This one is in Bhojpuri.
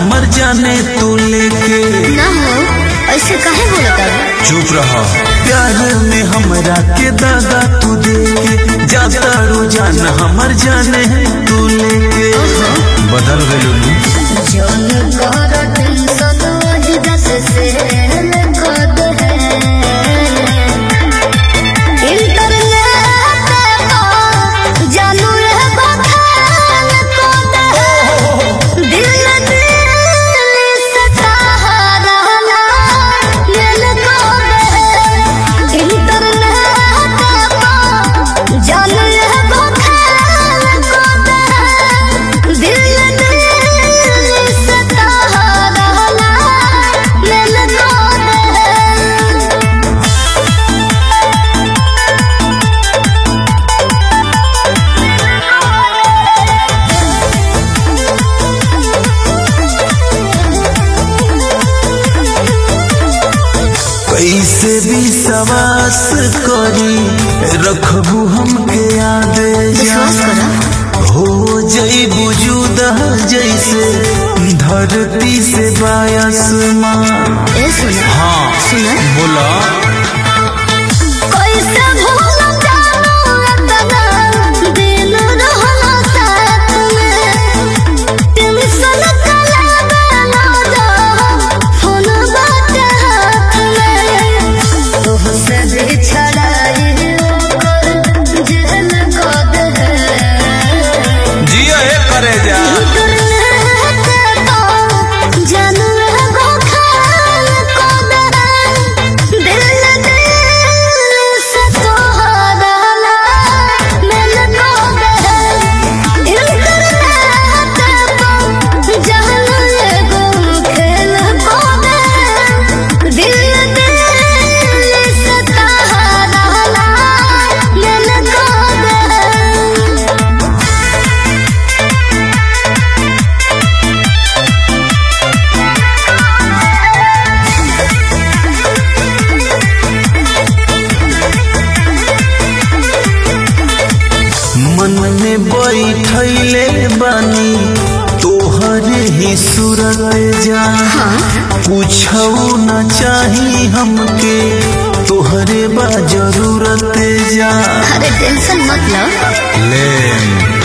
हमर जाने तू लेके ना हो ऐसे काहे बोलत है चुप रहा प्यार में हमरा के दादा तू देके जाता रोजान हमर जाने तू लेके बदल गइलू जौन कर टेंशन वही दस से कद है इंटरनेट पर जानू रे बखान कद है दिल दिल से सहारा लेल कद है इंटरनेट पर जानू रे बखान कद है दिल दिल से सहारा लेल कद है कैसे भी सवास करी रखबू हमके याद विश्वास करो हो जई बुजुद जैसे धरती से बायसमा ए सुना हाँ सुना बोला कैसे भूल जाऊं इतना दिन रहना साथ में टेंशन कला बेला जा फोन बात हाथ में तुहसे बिछड़ाई कर जेल कद है जिया हे करे जा जानू गो खाल कद है दिल दिल से तोहरा मिल कद है इंटरनेट पर जानू एगो खेल कद है दिल दिल से तोहरा मिल कद है मन में बैठले बानी तोहर ही सूरत जा पूछौ न चाही हमके तोहरे बा जरूरत जा अरे टेंशन मत लो ले